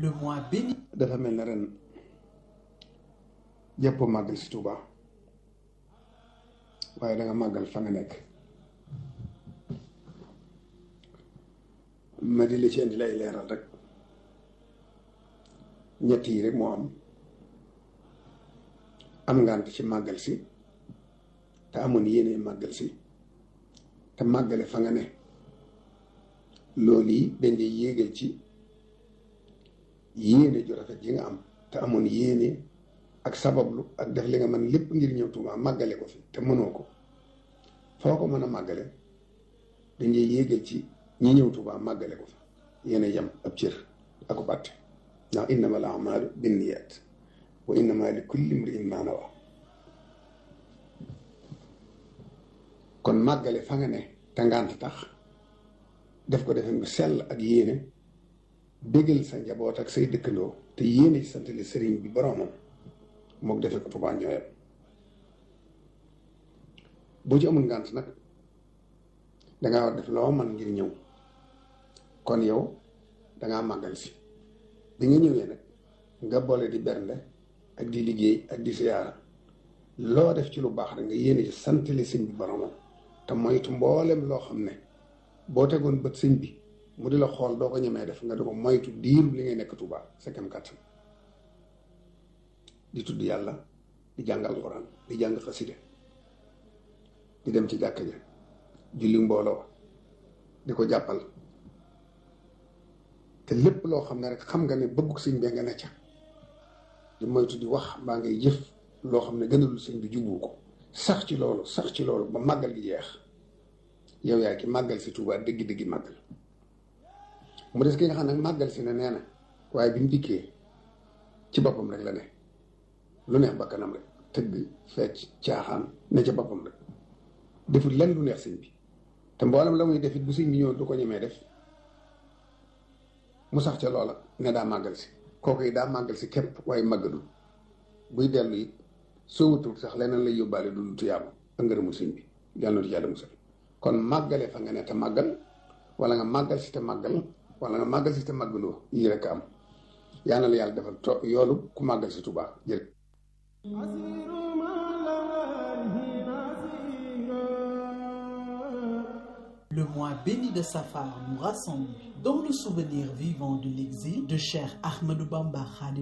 le mois béni. dafa mel ne ren jàppoo màggal si Touba waaye da nga màggal fa nga nekk ma di la ci indi lay leeral rek ñett yi rek moo am am ngant ci màggal si te amoon yéene màggal si te màggale fa nga ne loolu yi dañ dee yéegal ci yéene ju rafet ji nga am te amoon yéene ak sabablu ak def li nga mën lépp ngir ñëw Tuubaa màggale ko fi te mënoo ko foo ko mën a màggale dañ dee yéegal ci ñi ñëw Tuubaa màggale ko fi yéene yem ab cër ak ko bàtte ndax innama al amalu binniyat wa innama li kulli imri'in ma nawa kon màggale fa nga ne te ngant tax def ko defe mu sell ak yéene bégal sa njaboot ak say dëkkandoo te yéene ci santale sëriñ bi boroomam mook defe ko Tuubaa ñooyam boo ci amul ngant nag dangaa war def loo man ngir ñëw kon yow dangaa màggal si bi nga ñëwee nag nga boole di bernde ak di liggéey ak di siyaara loo def ci lu baax rek nga yéene ci santale sëñ bi boroomam te moytu mboolem loo xam ne boo tegoon bët sëñ bi mu di la xool doo ko ñemee def nga di ko moytu diiru li ngay nekk Tuubaa sa kem kàttan di tudd yàlla di jàng alxuraan di jàng xaside di dem ci jàkka ja julli mbooloo di ko jàppal te lépp loo xam ne rek xam nga ne bëgguk sëñ bee nga ne ca di moytu di wax mbaa ngay jëf loo xam ne gënalul sëñ bi jubbu ko sax ci loolu sax ci loolu ba màggal gi jeex yow yaa ki màggal si Tuubaa dëgg-dëggi màggal mu des ki nga xam ne màggal si ne nee na waaye bi mu dikkee ci boppam rek la ne lu neex bakkanam rek tëgg fecc caaxaan ne ca boppam rek deful lenn lu neex sëñ bi te mboolem la muy def it bu sëñ bi ñëw du ko ñemee def mu sax ca loola ne daa màggal si kooku yi daa màggal si képp waaye màggalul buy dellu it soo wutul sax leneen lay yóbbaale du lu tuyaaba ak ngërëmul sëñ bi yàlla na yàlla musal kon màggale fa nga ne te màggal wala nga màggal si te màggal wala nga màggal si te màggaloo yii rek am yaa na la yàlla defal to yoolu ku màggal si Tuubaa jërëjëf Le mois béni de Safar nous rassemble dans le souvenir vivant de l'exil de Cheikh Ahmadou Bamba Khadim